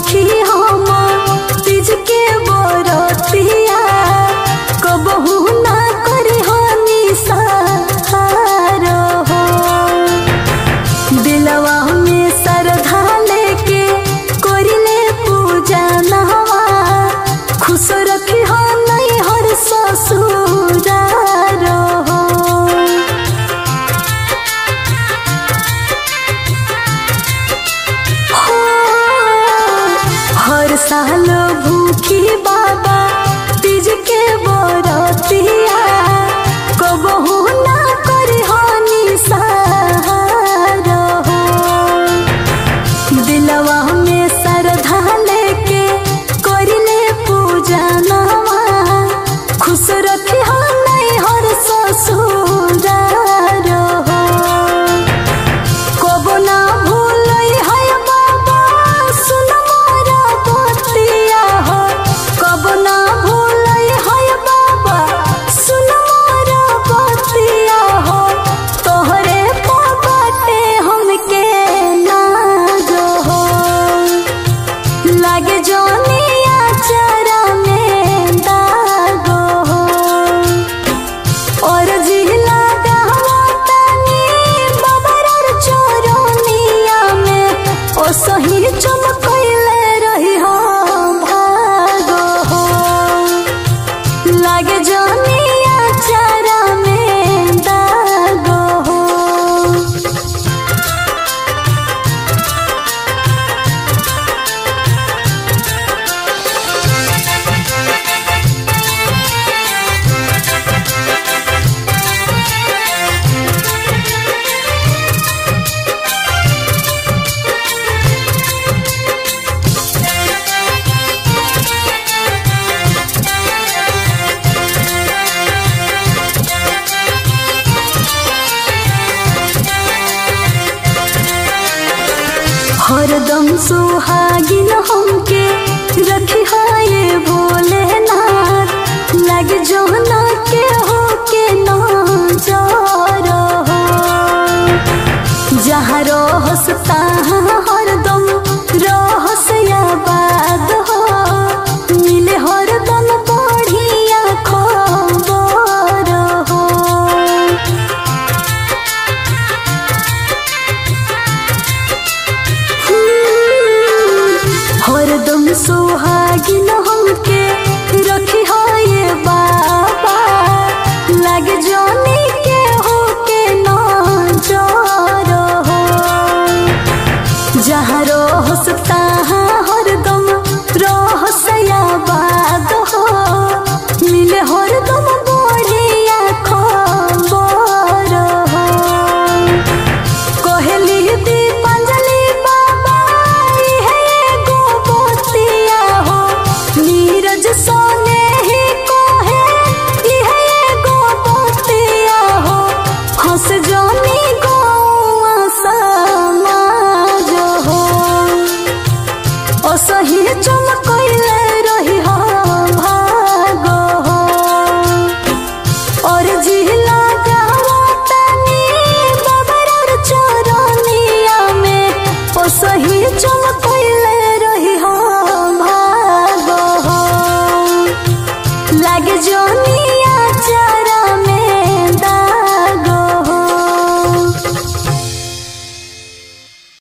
रखी हम तीज के बरतिया कबहू ना करी हनी सहार हो दिलवा में श्रद्धा लेके करिले पूजा नहवा खुश रखी हो नहीं हर ससुरार हो हर साल भूखी बाबा तीज के बरतिया कबहू ना करी हनी सहार हो दिलवा में श्रद्धा लेके करिले पूजा नवा खुश रखी हो नहीं हर ससुरार हो कबो ना भूलई है बाबा सुन मोरा बतिया हो कबो ना भूलई है बाबा सुन मोरा बतिया हो तोहरे पगटे हमके नाज हो लागे जोनिया चरा में दागो हो और जिला गावतानी बबरर चोरनिया में ओ सही चमकैले रही हो भागो हो लागे जनिया चारा में दागो हो हरदम सुहागिन हमके रखी हाये भोलेनाथ लग जोना के हो के ना जा रहो जहाँ रहस तहाँ हरदम रहस आबाद हो मिले हरदम बढ़िया खबर हो हरदम सुहागिन हमके रखी हो ये बाबा लग जाने के हो के ना जा रहो जहाँ रहस तहाँ हरदम रहस आबाद हो मिले हरदम बढ़िया खबर हो कहली दीपांजलि बाबा इहे एगो बतिया हो नीरज सोने ही कहे इहे एगो बतिया हो हंस जानी गौआ समाज हो असही चमकैले रही हो भागो हो और जिला गावतानी बबरर चोरनिया में ओ सही चमकैले रही हो भागो हो लागे जोनिया चारा में